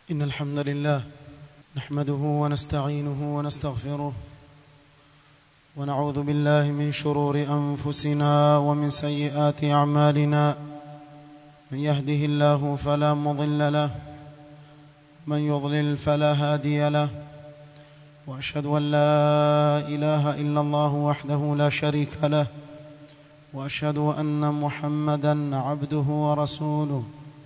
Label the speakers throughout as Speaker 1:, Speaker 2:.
Speaker 1: إن الحمد لله نحمده ونستعينه ونستغفره ونعوذ بالله من شرور أنفسنا ومن سيئات أعمالنا من يهده الله فلا مضل له من يضلل فلا هادي له وأشهد أن لا إله إلا الله وحده لا شريك له وأشهد أن محمدا عبده ورسوله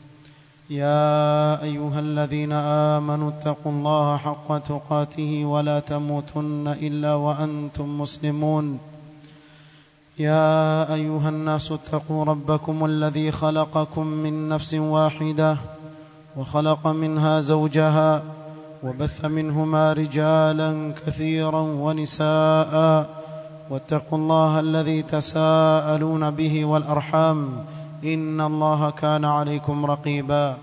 Speaker 1: يا أيها الذين آمنوا اتقوا الله حق تقاته ولا تموتن إلا وأنتم مسلمون يا أيها الناس اتقوا ربكم الذي خلقكم من نفس واحدة وخلق منها زوجها وبث منهما رجالا كثيرا ونساء واتقوا الله الذي تساءلون به والأرحام إن الله كان عليكم رقيبا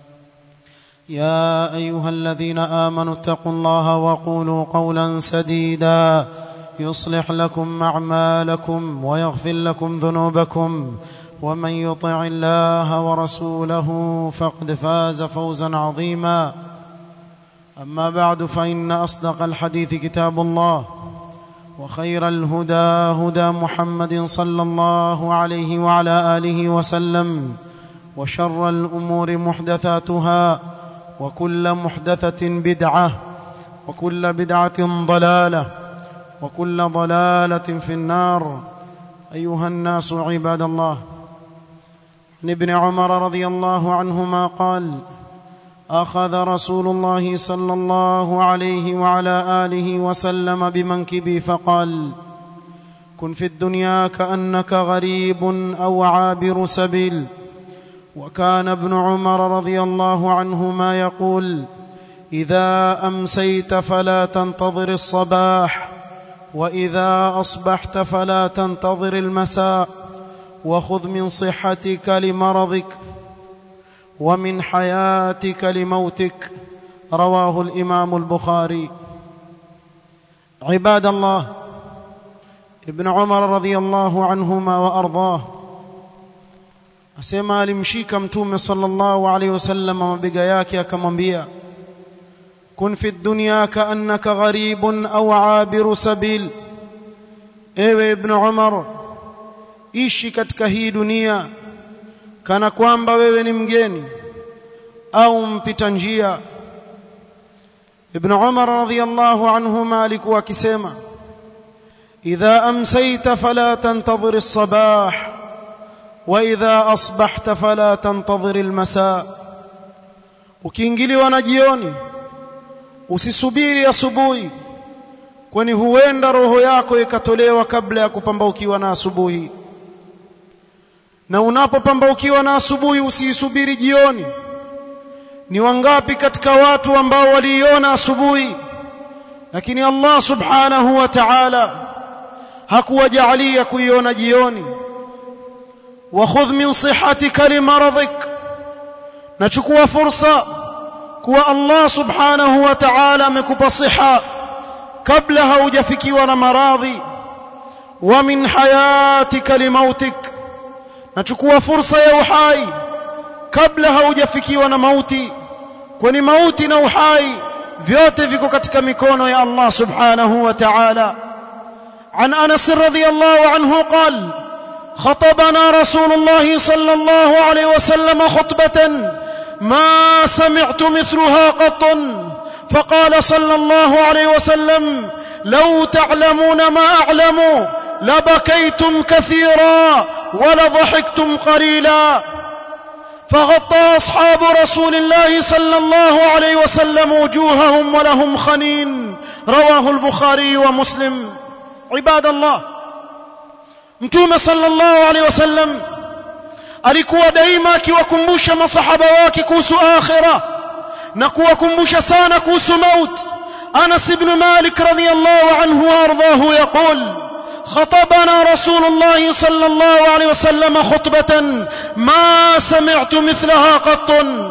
Speaker 1: يا أيها الذين آمنوا اتقوا الله وقولوا قولا سديدا يصلح لكم أعمالكم ويغفر لكم ذنوبكم ومن يطع الله ورسوله فقد فاز فوزا عظيما أما بعد فإن أصدق الحديث كتاب الله وخير الهدى هدى محمد صلى الله عليه وعلى آله وسلم وشر الأمور محدثاتها وكل محدثة بدعة وكل بدعة ضلالة وكل ضلالة في النار أيها الناس عباد الله عن ابن عمر رضي الله عنهما قال أخذ رسول الله صلى الله عليه وعلى آله وسلم بمنكبي فقال كن في الدنيا كأنك غريب أو عابر سبيل وكان ابن عمر رضي الله عنهما يقول إذا أمسيت فلا تنتظر الصباح وإذا أصبحت فلا تنتظر المساء وخذ من صحتك لمرضك ومن حياتك لموتك رواه الإمام البخاري عباد الله ابن عمر رضي الله عنهما وأرضاه asema alimshika mtume sallallahu alaihi wasallam mabega yake akamwambia kun fi dunya kaannaka gharibun au abiru sabil ewe ibn umar ishi katika hii dunia kana kwamba wewe ni mgeni au mpita njia ibn umar radhiyallahu anhuma alikuwa akisema idha amsayta fala tantadhir as-sabah wa idha asbahta fala tantadhir al-masa ukiingiliwa na jioni usisubiri asubuhi kwani huenda roho yako ikatolewa kabla ya kupambaukiwa na asubuhi na unapopambaukiwa na asubuhi usiisubiri jioni ni wangapi katika watu ambao waliiona asubuhi lakini Allah subhanahu wa ta'ala hakuwajalia kuiona jioni wa khudh min sihatika limaradhik nachukua fursa kuwa Allah subhanahu wa ta'ala amekupa siha kabla haujafikiwa na maradhi wa min hayatika limautik nachukua fursa ya uhai kabla haujafikiwa na mauti kwani mauti na uhai vyote viko katika mikono ya Allah subhanahu wa ta'ala عن انس رضي الله عنه قال خطبنا رسول الله صلى الله عليه وسلم خطبه ما سمعت مثلها قط فقال صلى الله عليه وسلم لو تعلمون ما اعلم لبكيتم كثيرا ولضحكتم قليلا فغطى اصحاب رسول الله صلى الله عليه وسلم وجوههم ولهم خنين رواه البخاري ومسلم عباد الله mtume sallallahu alaihi wasallam alikuwa daima akiwakumbusha masahaba wake kuhusu akhira na kuwakumbusha sana kuhusu maut Anas ibn Malik radhiyallahu anhu warḍahu yaqul خطبنا رسول الله صلى الله عليه وسلم خطبة ما سمعت مثلها قط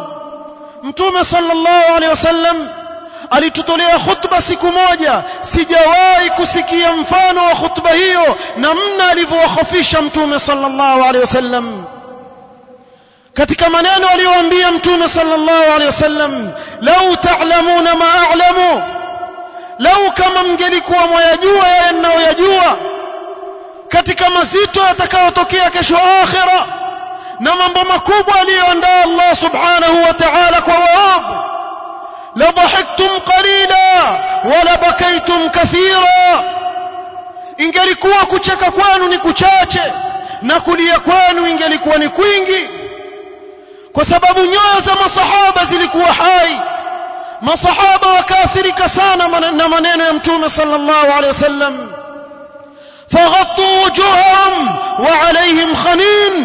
Speaker 1: متوم صلى الله عليه وسلم alitutolea khutba siku moja sijawahi kusikia mfano wa khutba hiyo namna alivyowahofisha mtume sallallahu alaihi wasallam katika maneno aliyoambia mtume sallallahu alaihi wasallam lau ta'lamuna ma a'lamu lau kama mngelikuwa mwayajua yale ninayoyajua katika mazito yatakayotokea kesho akhira na mambo makubwa aliyoandaa Allah subhanahu wa ta'ala kwa waovu la dhahiktum qalila wala bakaitum kathira ingelikuwa kucheka kwenu ni kuchache na kulia kwenu ingelikuwa ni kwingi kwa sababu nyoyo za masahaba zilikuwa hai masahaba wakaathirika sana na maneno ya mtume sallallahu alaihi wasallam faghattu wujuhahum wa alaihim khanin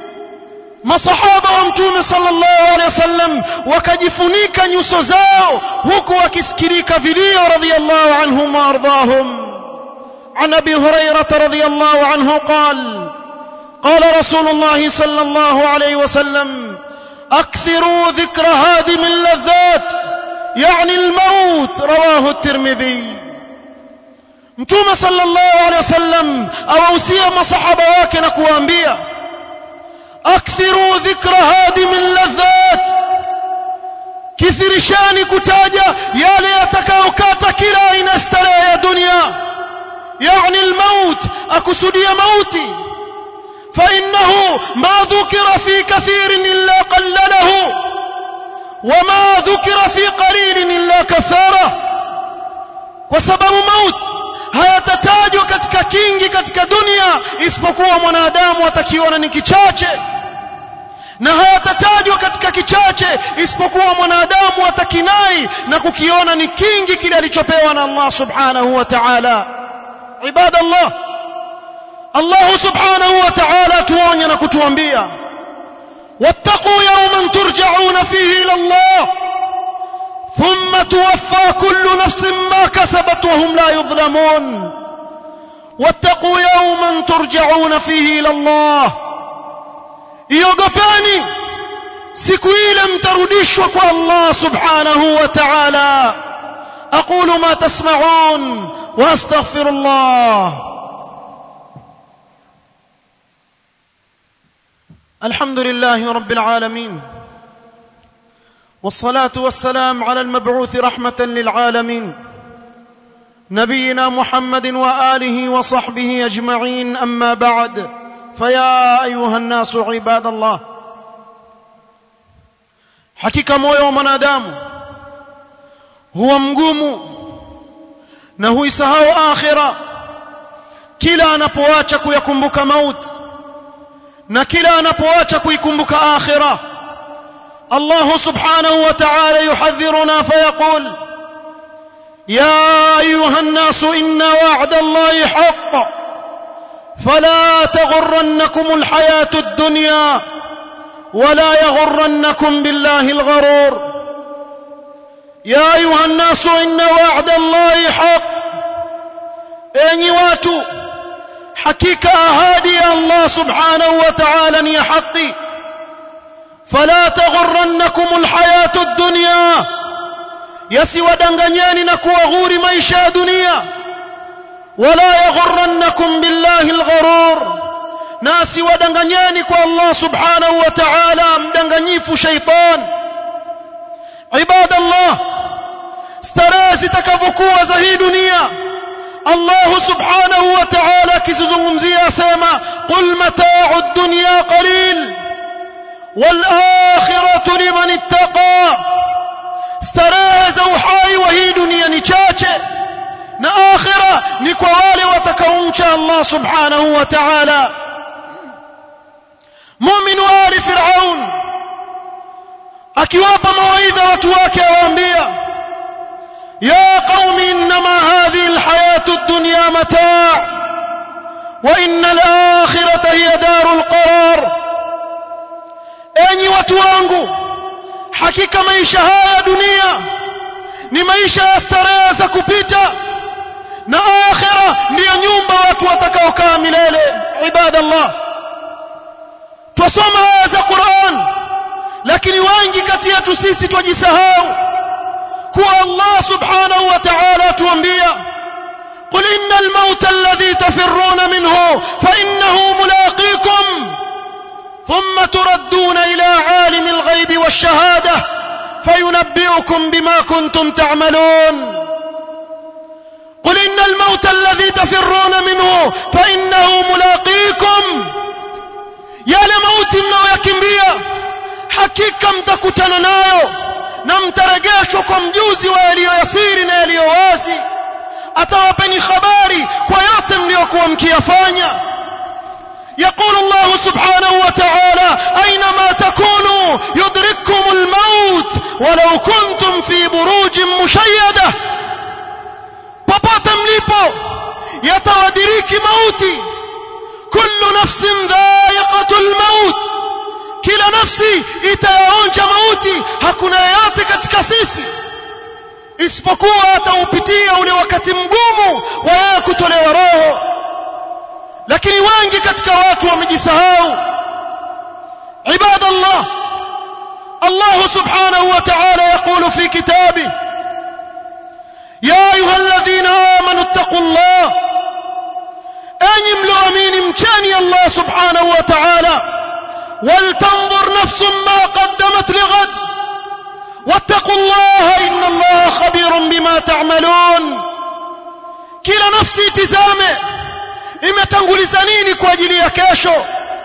Speaker 1: masahaba wa mtume sallallahu alaihi wasallam wakajifunika nyuso zao huku wakisikirika vilio radhiyallahu anhum wa ardahum عن ابي هريره رضي الله عنه قال قال رسول الله صلى الله عليه وسلم اكثروا ذكر هادم اللذات يعني الموت رواه الترمذي mtume sallallahu alaihi wasallam awahusia masahaba wake na kuwaambia akthiru dhikra hadim alladhat kithirishani kutaja yale yatakayokata kila aina starehe ya dunia يعني الموت أكسدي موتي فإنه ما ذكر في كثير إلا قلله وما ذكر في قليل إلا كثاره وسبب موت hayatatajwa katika kingi katika dunia isipokuwa mwanadamu atakiona ni kichache na hayatatajwa katika kichache isipokuwa mwanadamu atakinai na kukiona ni kingi kile alichopewa na Allah subhanahu wa ta'ala عباد الله الله سبحانه وتعالى tuonya na kutuambia wattaqu yawman turja'una fihi ila Allah thumma tuwaffa kullu nafsin ma kasabat wa hum la yudhlamun wattaqu yawman turja'una fihi ila Allah iogopeni siku ile mtarudishwa kwa Allah subhanahu wa ta'ala أقول ما تسمعون وأستغفر الله الحمد لله رب العالمين والصلاة والسلام على المبعوث رحمة للعالمين نبينا محمد وآله وصحبه أجمعين أما بعد فيا أيها الناس عباد الله حقيقة مويو منادامه huwa mgumu na huisahau akhira kila anapoacha kuyakumbuka mauti na kila anapoacha kuikumbuka akhira Allah subhanahu wa ta'ala yuhadhiruna fayaqul يا أيها الناس إن وعد الله حق فلا تغرنكم الحياة الدنيا ولا يغرنكم بالله الغرور يا أيها الناس إن وعد الله حق أني واتوا حقيقة أهادي الله سبحانه وتعالى يا حقي فلا تغرنكم الحياة الدنيا yasiwadanganyeni na kuwaghuri maisha ya dunia wala yaghurrannakum billahi algharur na asiwadanganyeni kwa Allah subhanahu wa ta'ala mdanganyifu shaitan ibadallah starehe zitakavyokuwa za hii dunia Allah subhanahu wa ta'ala akizungumzia asema qul mata'u ad-dunya qalil wal akhiratu liman ittaqa starehe za uhai wa hii dunia ni chache na akhira ni kwa wale watakaomcha Allah subhanahu wa ta'ala mu'min wa ali fir'aun akiwapa mawaidha watu wake awaambia ya qaumi inma hadhihi alhayatu ad-dunya mata' wa inna al-akhirata hiya darul qarar enyi watu wangu hakika maisha haya ya dunia ni maisha ya starehe za kupita na akhira ndiyo nyumba watu watakaokaa milele ibadallah twasoma aya za Qur'an lakini wengi kati yetu sisi twajisahau kuwa Allah subhanahu wa ta'ala atuambia قل إن الموت الذي تفرون منه فإنه ملاقيكم ثم تردون إلى عالم الغيب والشهادة فينبئكم بما كنتم تعملون قل إن الموت الذي تفرون منه فإنه ملاقيكم yale mauti mnayoyakimbia hakika mtakutana nayo na mtarejeshwa kwa mjuzi wa yaliyoyasiri na yaliyo wazi atawapeni habari kwa yote mliyokuwa mkiyafanya يقول الله سبحانه وتعالى أينما تكونوا يدرككم الموت ولو كنتم في بروج مشيدة popote mlipo yatawadiriki mauti kullu nafsin dha'iqatul maut kila nafsi itayaonja mauti hakuna yeyote katika sisi isipokuwa ataupitia ule wakati mgumu wa yeye kutolewa roho lakini wengi katika watu wamejisahau ibadallah Allah subhanahu wa ta'ala يقول في كتابه يا أيها الذين آمنوا اتقوا الله أي ملؤمين مكاني الله سبحانه وتعالى ولتنظر نفس ما قدمت لغد واتقوا الله إن الله خبير بما تعملون كلا نفسي تزامه imetanguliza nini kwa ajili ya kesho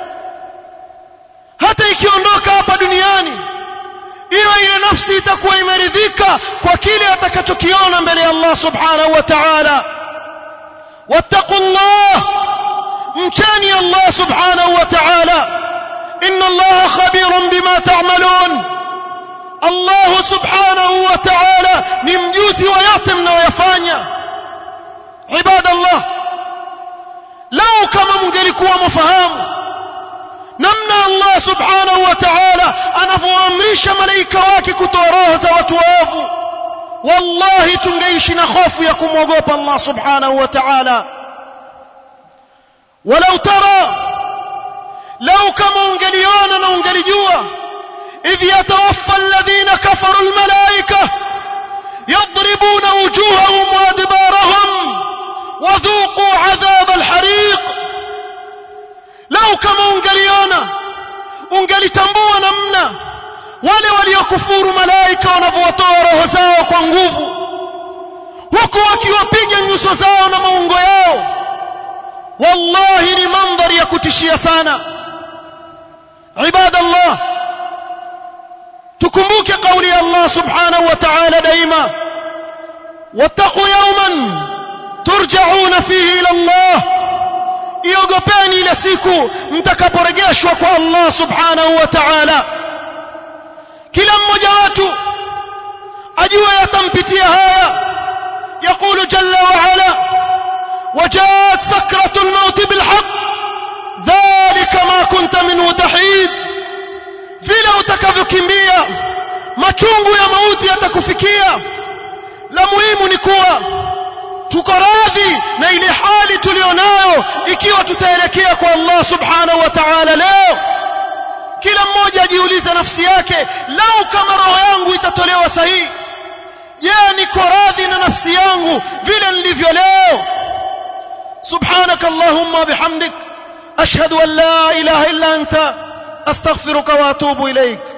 Speaker 1: hata ikiondoka hapa duniani hiyo ile nafsi itakuwa imeridhika kwa kile atakachokiona mbele ya Allah subhanahu wa ta'ala wattaqullah mchani Allah subhanahu wa ta'ala inna Allah khabirun bima ta'malun Allah subhanahu wa ta'ala ni mjuzi wa yote mnayoyafanya ibadallah lau kama mungelikuwa mafahamu namna Allah subhanahu wa ta'ala anavyoamrisha malaika wake kutoa roho za watu waovu wallahi tungeishi na hofu ya kumwogopa Allah subhanahu wa ta'ala walau tara lau kama ungeliona na ungelijua idh yatawaffa alladhina kafaru almalaika yadribuna wujuhahum wa adbarahum وذوقوا عذاب الحريق لو كما ungeliona ungelitambua namna wale waliokufuru malaika wanavyowatoa roho zao kwa nguvu huku wakiwapiga nyuso zao na maungo yao wallahi ni mandhari ya kutishia sana ibadallah tukumbuke kauli ya Allah subhanahu wa ta'ala daima wattaqu yawman turjauna fihi ila Allah iogopeni ile siku mtakaporejeshwa kwa Allah subhanahu wa ta'ala kila mmoja wetu ajue yatampitia haya يقول جل وعلا وجاءت سكرة الموت بالحق ذلك ما كنت منه تحيد vile utakavyokimbia machungu ya mauti yatakufikia la muhimu ni kuwa tuko radhi na ile hali tulionayo ikiwa tutaelekea kwa Allah subhanahu wa ta'ala leo kila mmoja ajiulize nafsi yake lau kama roho yangu itatolewa sahihi je niko radhi na nafsi yangu vile nilivyo leo subhanak allahumma bihamdik ashhadu an la ilaha illa anta astaghfiruka wa atubu ilayk